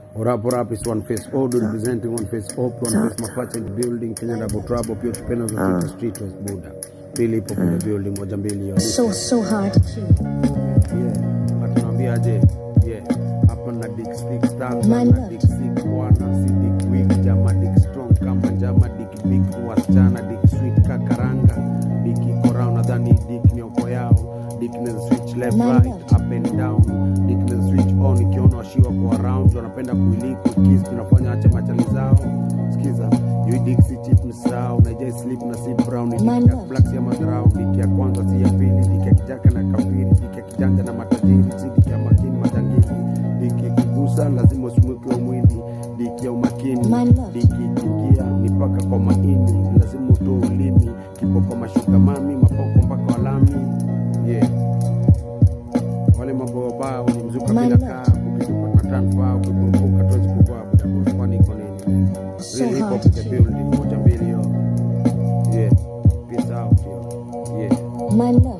What up, what up, it's One Face Old representing One Face Op, One Face Mapacha in the building, Kenya Double Trouble, pia ukipenda za Street West Buda. Pili ipo kwenye building, moja mbili hiyo. So, so hard to keep. Yeah, watu naambia aje? Yeah, hapa na Dick Stick Stanza My na lord. Dick Sick bwana, si Dick Weak, jama Dick Strong kama jama Dick Big wasichana, Dick Sweet kakaranga, Dick iko round, nadhani Dick ni oko yao. Dick inaweza switch left My right, lord. up and down. Dick inaweza switch on, ikiona washiwa kwa around, wanapenda kuiliku kiss, tunafanya ache machali zao. Sikiza, you dick si cheap msao, naijai sleep na si brown, ni My dick ya lord. black si ya madharau, dick ya kwanza si ya pili, dick ya kijaka na kafiri, dick ya kijanja na matajiri, si dick ya makini majangili, dick ikigusa lazima usimuke mwili, dick ya umakini, My lord. dick ikiingia ni mpaka kwa maini, lazima utoe ulimi, kipoko mashuka mami, mapoko mpaka walami, yeah wale mambo wabaya walimzuka My bila lord. kaa kukizuka na tanfa ukikurupuka tuwezi kuvaa budabosi kwani iko nini So Real hip hard hop to the keep. building moja mbili yo yeah peace out yo yeah My love.